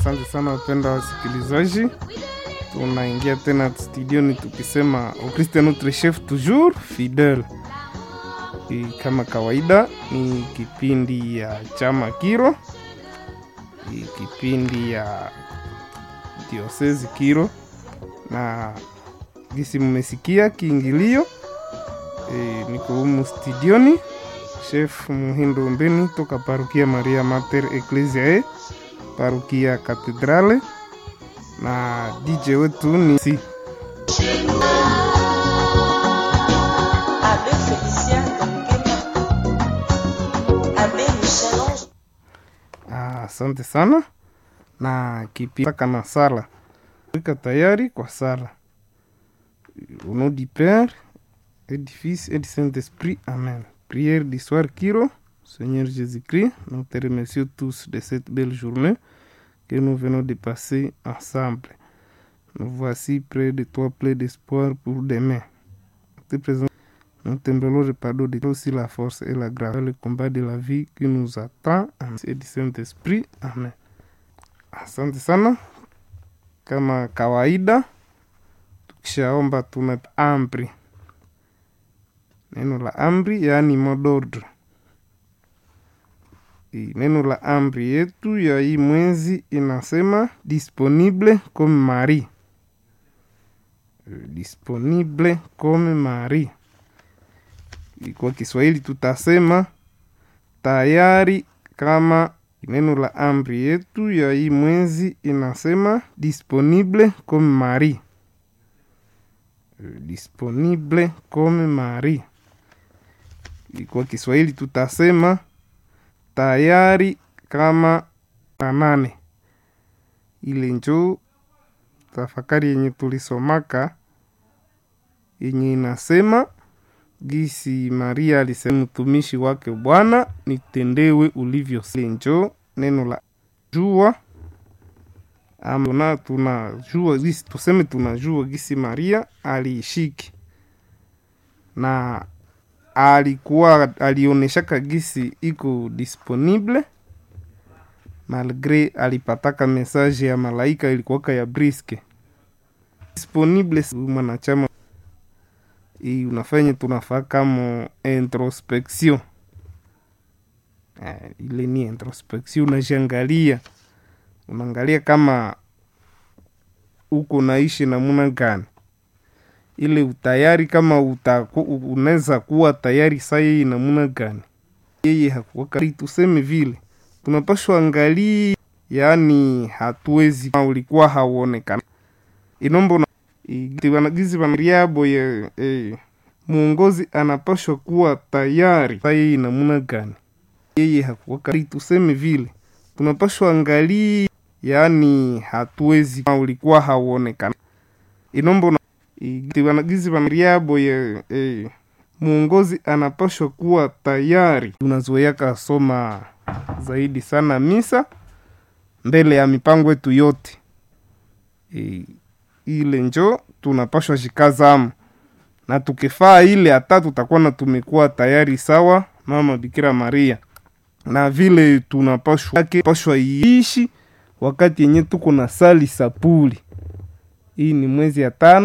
Asante sana wapenda wasikilizaji, tunaingia tena studioni tukisema au Christ est notre chef toujours fidèle. E, kama kawaida ni kipindi ya chama Kiro, e, kipindi ya diosezi Kiro, na gisi mmesikia kiingilio e, niko humu studioni chef Muhindo Mbeni toka parukia Maria Mater Ecclesiae parukia Katedrale na DJ wetu ni si Abbé Félicien Dongela, Abbé Michel-Ange Ah, asante sana na kipaka na sala ika tayari kwa sala au nom du Père et du Fils et du Saint-Esprit Amen prière du soir Kiro Seigneur Jésus-Christ nous te remercions tous de cette belle journée que nous venons de passer ensemble nous voici près de toi plein d'espoir pour demain Nous te présentons nous t'implorons le pardon de toi aussi la force et la grâce dans le combat de la vie qui nous attend Amen. et du Saint-Esprit Amen. Asante sana. Kama kawaida, tukishaomba tuna amri, neno la amri yaani mot d'ordre. I- Neno la amri yetu ya hii mwezi inasema disponible comme Marie, Eh, disponible comme Marie kwa Kiswahili tutasema tayari kama neno la amri yetu ya hii mwezi inasema disponible comme Marie. Eh, Disponible comme Marie. Kwa Kiswahili tutasema tayari kama na nane. Ile njoo tafakari yenye tulisomaka yenye inasema gisi Maria alisema mtumishi wake Bwana, nitendewe ulivyo. Njo neno la jua ama tuna tunajua gisi tuseme tunajua gisi Maria aliishiki na alikuwa alionyeshaka gisi iko disponible malgre alipataka mesaje ya malaika ilikuwaka ya briske disponible si mwanachama hii unafanya tunafaa kama introspection eh, ile ni introspection unajiangalia unaangalia kama uko naishi namuna gani ile utayari kama utaku- u- unaweza kuwa tayari saa yeye namuna gani yeye hakuwaka tuseme vile tunapashwa angalia yaani hatuwezi kama ulikuwa hauonekana inombo wanagizi wanariabo ya eh, mwongozi anapashwa kuwa tayari saa yeye namuna gani yeye hakuwaka tuseme vile tunapashwa angalia yaani hatuwezi kama ulikuwa hauonekana inombo wanagizi wanariabo ya eh, mwongozi anapashwa kuwa tayari tunazoeaka soma zaidi sana misa mbele ya mipango yetu yote e, ile njo tunapashwa shikazamu na tukifaa ile hata tutakuwa na tumekuwa tayari sawa mama Bikira Maria na vile tunapashwa yake pashwa iishi wakati yenye tuko na sali sapuli hii ni mwezi ya tano